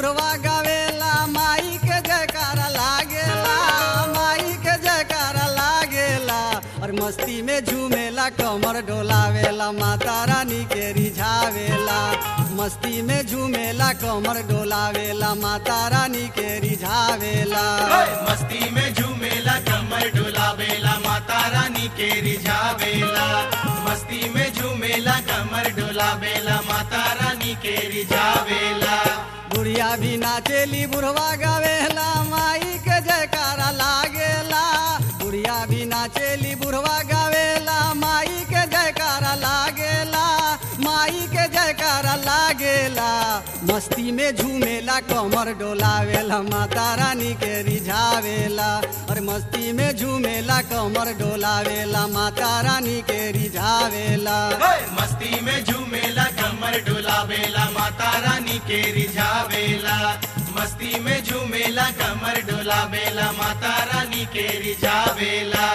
बुढ़वा गावेला माई के जयकारा लागेला माई के जयकारा लागेला और मस्ती में झूमेला कमर डोलावेला माता रानी के रिझावेला मस्ती में झूमेला कमर डोलावेला माता रानी के रिझावेला मस्ती में झूमेला कमर डोलावेला माता रानी के रिझावेला मस्ती में झूमेला कमर डोलावेला माता रानी के रिझावेला बुढ़िया भी नाचेली बुढ़वा गावेला माई के जयकारा लागेला बुढ़िया भी नाचेली बुढ़वा गावेला माई के जयकारा लागेला माई के जयकारा लागेला मस्ती में झूमेला कमर डोलावेला माता रानी के रिझावेला और मस्ती में झूमेला कमर डोलावेला माता रानी के रिझावेला मस्ती में झूमेला कमर डोलावेला माता रानी के रिझावेला मस्ती में झूमेला कमर डोलावेला माता रानी के रिझावेला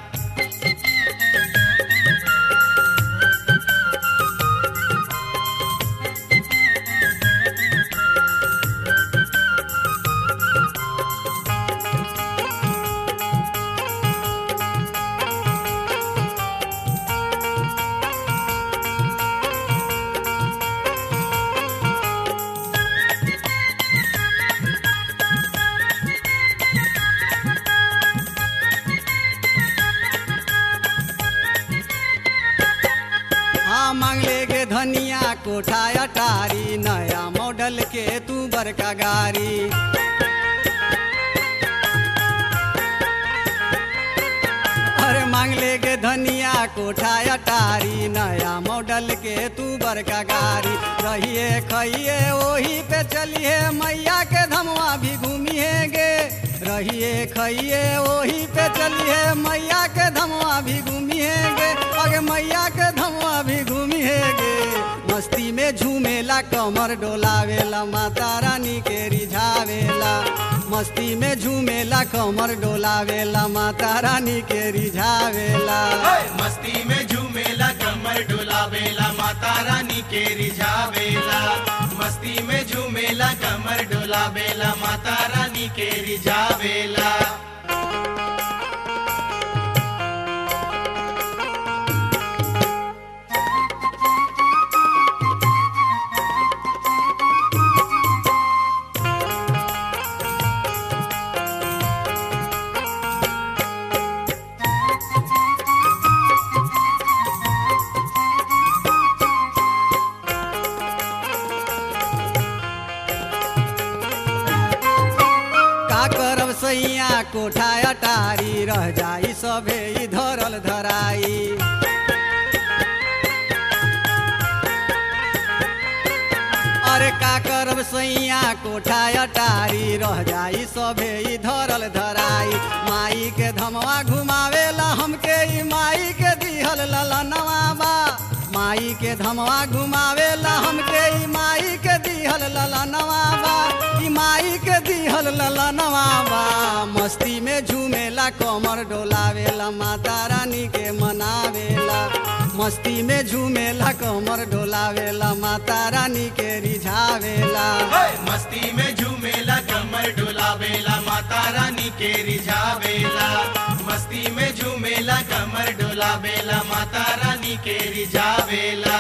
हाँ मांगले गे धनिया कोठा अटारी नया मॉडल के तू बड़का गाड़ी अरे मांगले गे धनिया कोठा अटारी नया मॉडल के तू बड़का गाड़ी रहिए खइए वही पे चलिए मैया के धमवा भी घूमिए गे रहिए खइए वही पे चलिए मैया के धमवा भी घूमिए गे अगे मैया के धमवा भी घूमिए गे मस्ती में झूमेला कमर डोलावेला माता रानी के रिझावेला मस्ती में झूमेला कमर डोलावेला माता रानी के रिझावेला मस्ती में झूमेला कमर डोलावेला माता रानी के रिझावेला मस्ती में झूमेला कमर डोलावेला माता रानी के रिझावेला का करब सैया कोठा अटारी रह जाई सभे ई धरल धराई अरे का करब सैया कोठा अटारी रह जाई सभे ई धरल धराई माई के धमवा घुमावेला हमके ई माई के दिहल ललनवा बा माई के धमवा घुमावेला हमके ई माई के दिहल ललनवा बा ई माई के दिहल ललनवा बा मस्ती में झूमेला कमर डोलावेला माता रानी के मनावेला मस्ती में झूमेला कमर डोलावेला माता रानी के रिझावेला मस्ती में झूमेला कमर डोलावेला माता रानी के रिझावेला मस्ती में झूमेला कमर डोलावेला माता रानी के रिझावेला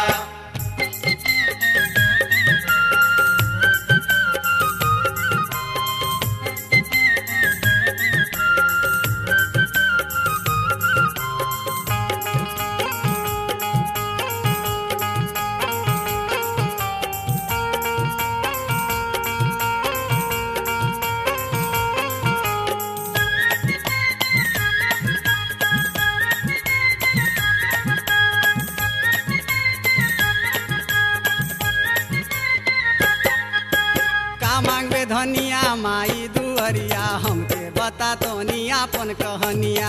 का मांगबे धनिया माई दुअरिया हमके बता तो अपन कहनिया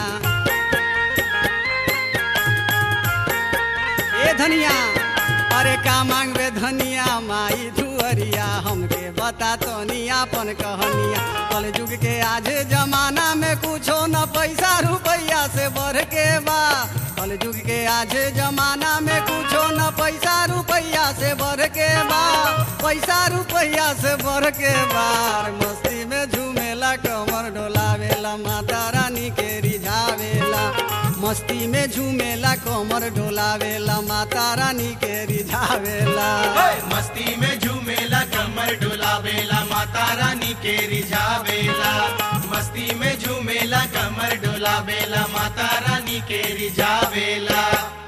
ए धनिया अरे का मांगबे धनिया माई दुअरिया उमरिया हमके बता तनी आपन कहनिया कल युग के आज जमाना में कुछो न पैसा रुपैया से बढ़ के बा कल युग के आज जमाना में कुछो न पैसा रुपैया से बढ़ के बा पैसा रुपैया से बढ़ के बार मस्ती में झूमेला कमर डोलावेला माता रानी के रिझावेला मस्ती में झूमेला कमर डोलावेला माता रानी के रिझावेला मस्ती में झूमेला कमर डोलावेला माता रानी के रिझावेला मस्ती में झूमेला कमर डोलावेला माता रानी के रिझावेला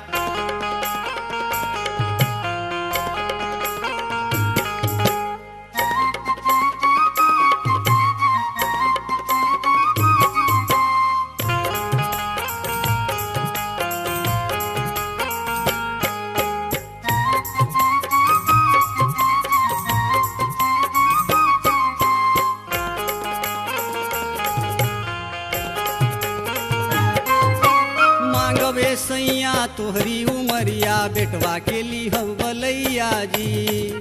मांगबे सैया तोहरी उमरिया बेटवा के लिहब बलैया जी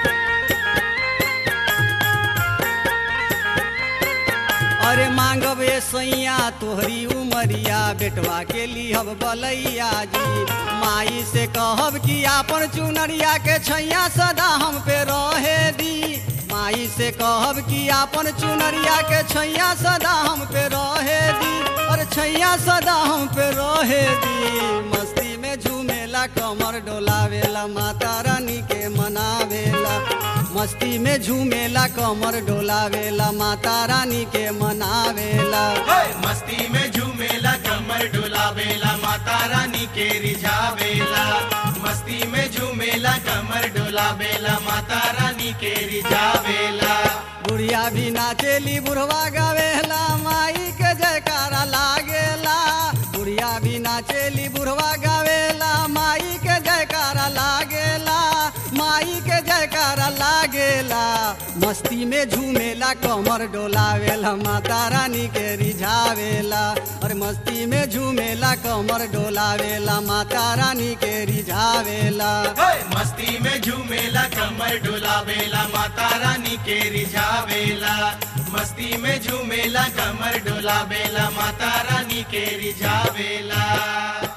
अरे मांगबे सैया तोहरी उमरिया बेटवा के लिहब बलैया जी माई से कहब कि आपन चुनरिया के छैया सदा हम पे रहे दी माई से कहब कि आपन चुनरिया के छैया सदा हम पे रहे दी और छैया सदा हम पे रहे दी मस्ती में झूमेला कमर डोलावेला माता रानी के मनावेला मस्ती में झूमेला कमर डोलावेला माता रानी के मनावेला मस्ती में झूमेला कमर डोलावेला माता रानी के रिझावेला मस्ती में झूमेला कमर डोलावेला माता रानी के रिझावेला बुढ़िया भी नाचेली बुढ़वा गावेला माई के जयकारा लागेला बुढ़िया भी नाचेली बुढ़वा गावेला माई के जयकारा लागेला माई के जयकारा लागेला मस्ती में झूमेला कमर डोलावेला माता रानी के रिझावेला और मस्ती में झूमेला कमर डोलावेला माता रानी के रिझावेला मस्ती में झूमेला कमर डोलावेला माता रानी के रिझावेला मस्ती में झूमेला कमर डोलावेला माता रानी के रिझावेला